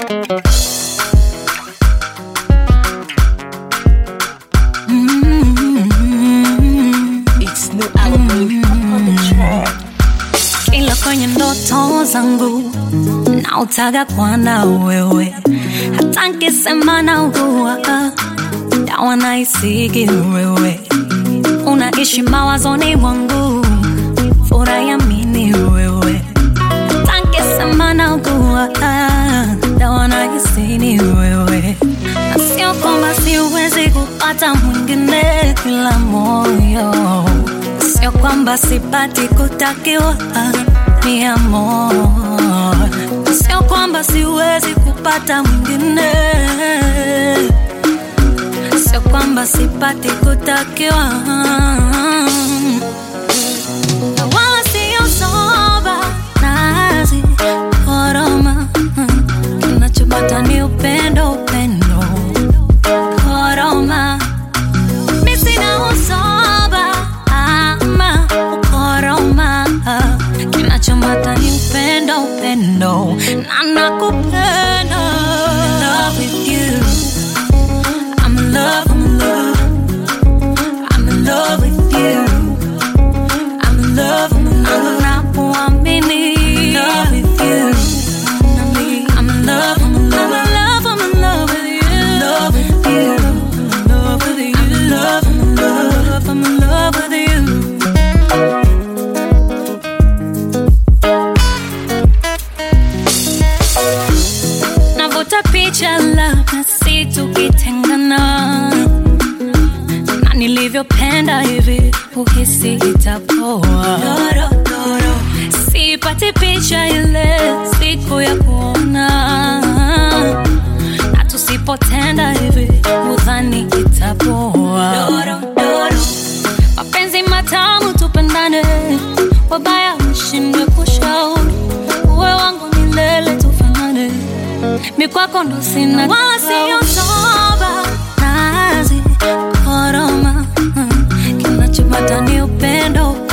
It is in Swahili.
It's new album on the track. ila kwenye ndoto zangu nautaga kwana wewe hata nkisema naugua dawa naisigi wewe unaishi mawazoni mwangu furayamini wewe hata nkisema naugua dawa naisini wewe na sio kwamba siwezi kupata mwingine kila moyo sio kwamba sipati kutakiwa ni amor sio kwamba siwezi kupata mwingine sio kwamba sipati kutakiwa na wala sio soba nazi koroma kinachopata ni upendo upendo koroma mi sina usoba ama ukoroma kinachomata ni upendo upendo na nakupenda In love with you I'm in love, I'm in love I'm in love with you I'm in love, I'm in love Nakuamini In love with you I'm in love, I'm in love I'm in love, I'm in love with you I'm in love with you I'm in love, I'm in love I'm in love with you navuta picha labda si tukitengana na nilivyopenda hivi uhisi itapoa Doro, doro. sipati picha ile siku ya kuona na tusipotenda hivi udhani itapoa Doro, doro. mapenzi matamu tupendane wabaya mshindwe kushauri uwe wangu milele tufanane mikwako ndo sina wala siyo toba nazi koroma kinachopata ni upendo